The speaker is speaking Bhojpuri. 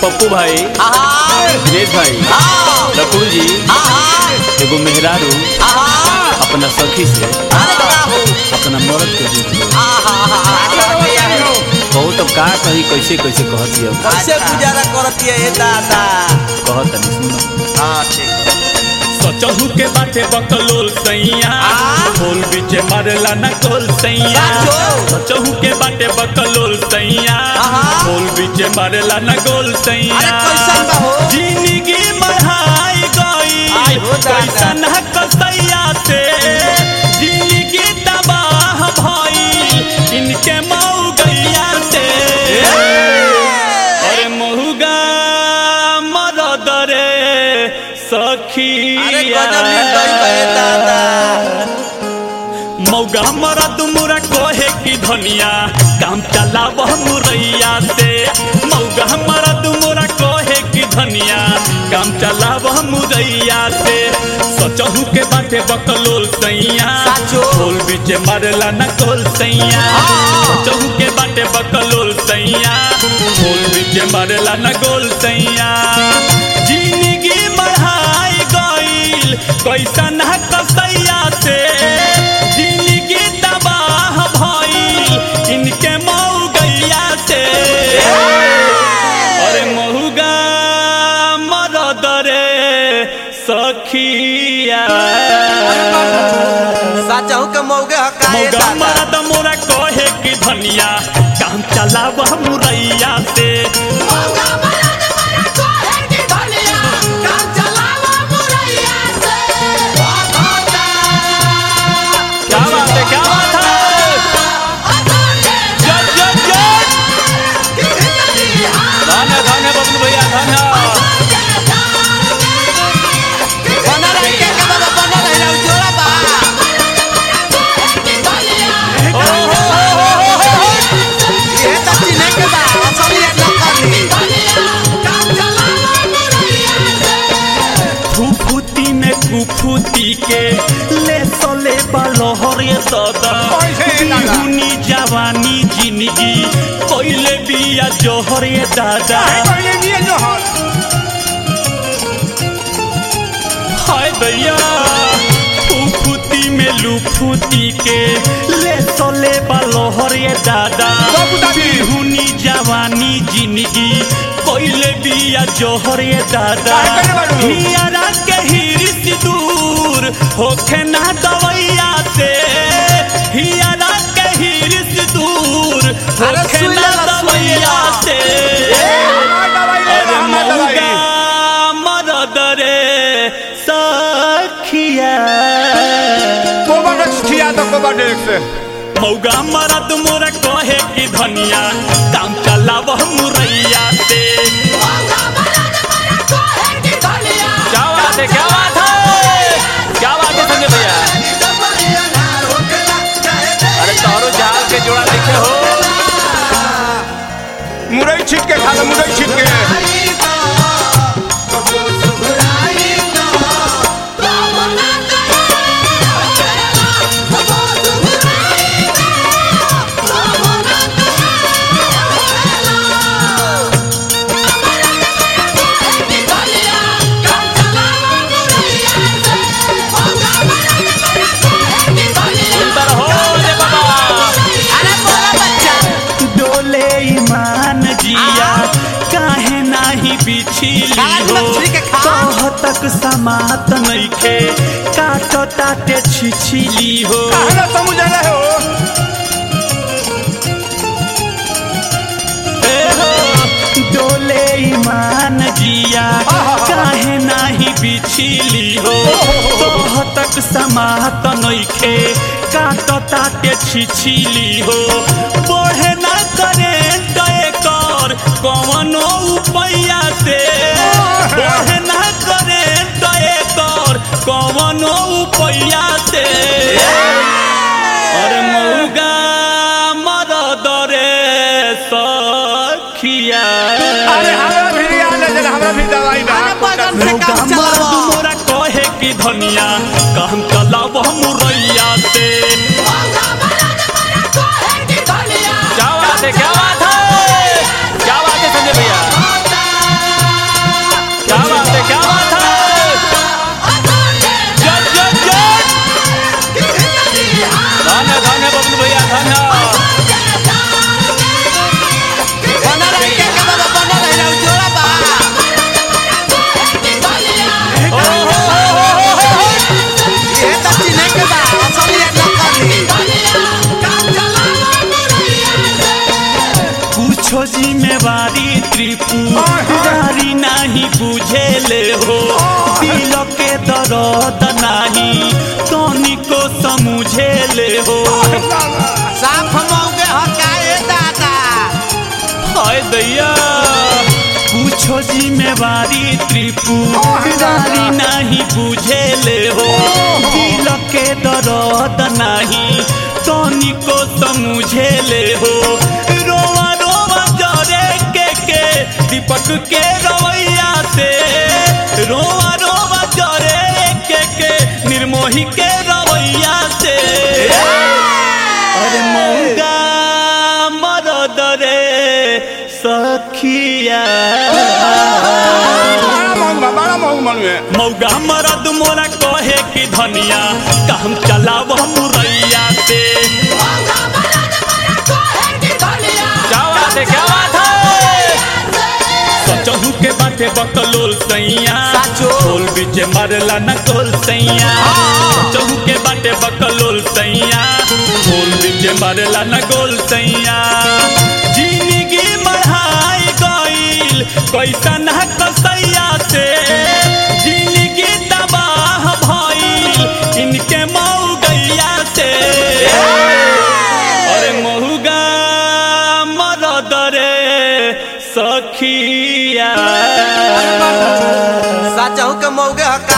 पप्पू भाई दिनेश भाई लकुड़ू जी एगो मेहरारू अपना सखी से अपना मर्द के दुख लो बहुत अब का कही कैसे कैसे कहती अब कैसे गुजारा करती है ये दादा कहत नहीं सुनो हाँ ठीक सचहू के बाटे बकलोल सैया आ? बोल बीचे मारेला न कोल सैया साचो? सचहू के बाटे बकलोल सैया आहा? बोल बीचे मारेला न गोल सैया अरे कैसन बा हो? जिंदगी बढ़ाई आई गई हो दादा। कैसन है कसैया से जिंदगी तबाह भई इनके मऊ गैया से अरे महुगा मरद रे सखी अरे गजब निर्दयी बा ये दादा मौगा मरद मुरा कोहे की धनिया काम चलाव मुरैया से मौगा मरद मुरा कोहे की धनिया काम चलाव मुरैया से सचहू के बाटे बकलोल सैया साचो? बोल बीचे मारला न कोल सैया हाँ। सचहू के बाटे बकलोल सैया बोल बीचे मारला न गोल सैया जिंदगी बढ़ाई गईल कैसन है कसैया से जिंदगी तबाह भईल इनके मऊ गैया से अरे महुगा मरद रे सखिया साचहू के मौगे हकाए मौगा दादा मरद मोरा कहे की धनिया काम चलाव मुरैया से क्या बात है क्या बात है जय जय जय धन्य धन्य बबलू भैया धन्य बना रही के के बाबा बना रही ना जोड़ा बा ओ हो हो हो हो हो ये तो चिन्हे के बा असल ये न करनी फुफुती में कुफुती के ले सोले बलहर ये दादा बिहुनी जवानी जिंदगी कोइले बिया जोहर ये दादा हाय भैया फुफुती में लुफुती के ले सोले बलहर ये दादा बिहुनी जवानी जिंदगी कोइले बिया जोहर ये दादा हियारा के हिरिस दूर होखे ना दवैया से हियारा के हिरिस दूर अरे होखे सुई ना लेला, सुई दवैया लेला। से अरे मौगा मरद रे सखिया मौगा मरद मोरा कहे की धनिया काम चलाव मुरैया से क्या बात है क्या बात है क्या बात है संजय भैया अरे तोरो जाल के जोड़ा देखे हो मुरई छीट के खा लो मुरई छीट के सुंदर हो रे बाबा अरे बोला बच्चा डोले ईमान जिया काहे नाही बिछिली खान हो मछली के खा। कह तक समात नइखे काट ताटे छिछिली हो कहना समझ रहे हो ए हो, डोले ईमान जिया काहे नाही बिछिली हो कह तक समात नइखे काट ताटे छिछिली हो बढ़े ना करे दए कर कवनो उपैया से बढ़े ना करे दए कर कवनो उपैया से अरे मौगा मरद रे सखिया अरे हमरा भी आ ले जरा हमरा भी दवाई ना अरे बगल से मौगा काम मरद चलाओ मोरा कहे की धनिया काम चलाव मुरैया से क्या बात है क्या बात है क्या बात है संजय भैया नाही तनिको समझे ले हो साफ मौगे हकाए दादा हाय दैया पूछो जिम्मेवारी त्रिपुरारी नहीं बुझे ले हो दिल के दर्द नहीं तनिको समझे ले हो रोवा रोवा जरे के के दीपक के रवैया से रोवा रोवा जरे के के निर्मोही के रवैया से अरे मौगा मरद रे सखिया बड़ा महंग बा बड़ा महंग मनुए मौगा मरद मोरा कहे कि धनिया काम चलाव मुरैया से क्या बात है क्या बात है सचहू के बाटे बकलोल सैया साचो। ढोल बीच मारला न कोल सैया सचहू के बाटे बकलोल सैया ढोल बीच मारला न गोल सैया जिंदगी बढ़ाई गईल कैसा न कसैया से जिंदगी तबाह भइल इनके मऊ गैया से अरे महुगा मरद रे सखिया साचहू के मौगे हका